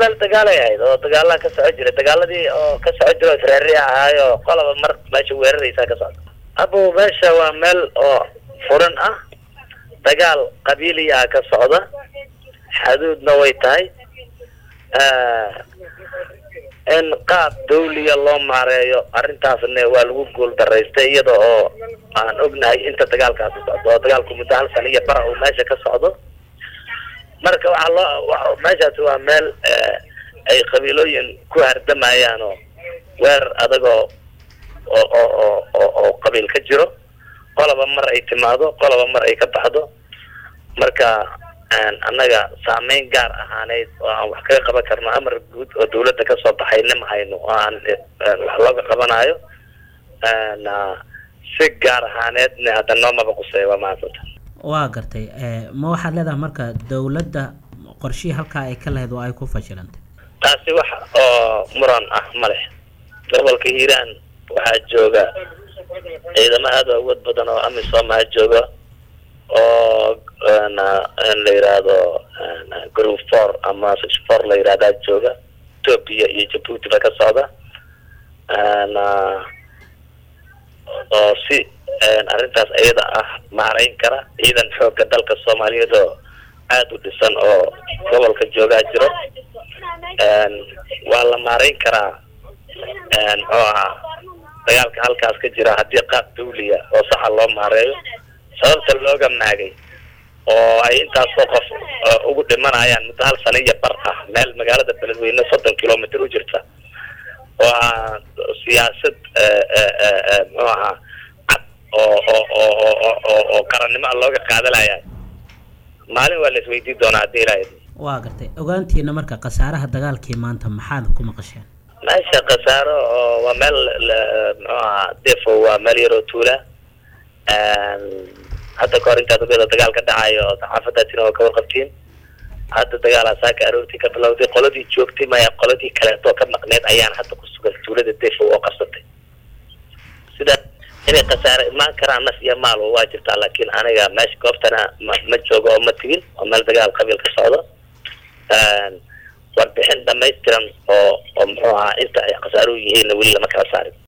meel dagaalay ahayd oo dagaalaa ka soco jiray dagaaladii oo ka soco jira oo israari ahaayo qolaba mar meesha weeraraysaa ka socda abo meesha waa meel oo furan ah dagaal qabiili ah ka socda xaduudna way tahay in qaab dawliya loo maareeyo arrintaasna waa lagu guul daraystay iyada oo aan ognahay inta dagaalkaasi socdo oo dagaalku muddo hal sana iyo bara uu meesha ka socdo marka waxaa loo meeshaasi waa meel ay qabiilooyin ku hardamayaan oo weerar adagoo oo oo oo oo qabiil ka jiro qolaba mar ay timaado qolaba mar ay ka baxdo marka annaga saameyn gaar ahaaneyd oo aan wax kaga qaban karno amar guud oo dawladda kasoo baxayna ma hayno oo aan wax looga qabanayo si gaar ahaaneedna hadda noomaba quseeya waa mahadsanta waa gartay ma waxaad leedahay marka dawladda qorshihii halkaa ay ka lahayd oo ay ku fashilantay taasi wax oo muran ah ma leh gobolka hiiraan waxaa jooga ciidamo aada u awood badan oo amisom aa jooga oo la yidhaahdo group four ama six four la yidhahdaa jooga ethoopia iyo jabuuti ba ka socda oo si arrintaas iyada ah maarayn kara ciidan xoogga dalka soomaaliyeed oo aada u dhisan oo gobolka joogaa jiro waa la maarayn karaa muxuu ahaa dagaalka halkaas ka jira haddii qaab dawliya oo saxa loo maareeyo sababta looga maagay oo ay intaasoo qof ugu dhimanayaan muddo hal sana iyo bar ah meel magaalada beledweyne soddon kilomitr u jirta waa siyaasad muxuu ahaa cad oo oo oo oo oo qarannimo looga qaadanaya maalin waa la isweydiin doonaa haddii ilaahay waa gartay ogaantiina marka khasaaraha dagaalkii maanta maxaad ku maqasheen meesha khasaaro oo waa meel muxuu ahaa defo waa meel yaroo tuula hadda kahor intaad ogeeda dagaal ka dhacayo oo saxaafadaatina waa ka warqabtiin hadda dagaalaa saaka aroortii ka bilowday qoladii joogtay maya qoladii kaleetoo ka maqneed ayaan hadda ku sugan tuulada defo oo qabsatay sida inay khasaare imaan karaan naf iyo maal waa jirtaa laakiin aniga meesha goobtana ma ma joogo oo ma tigin oo meel dagaal qabiil ka socdo warbixin dhamaystiran oo oo muxuu ahaa inta ay khasaaruhu yihiinna weli lama kala saarin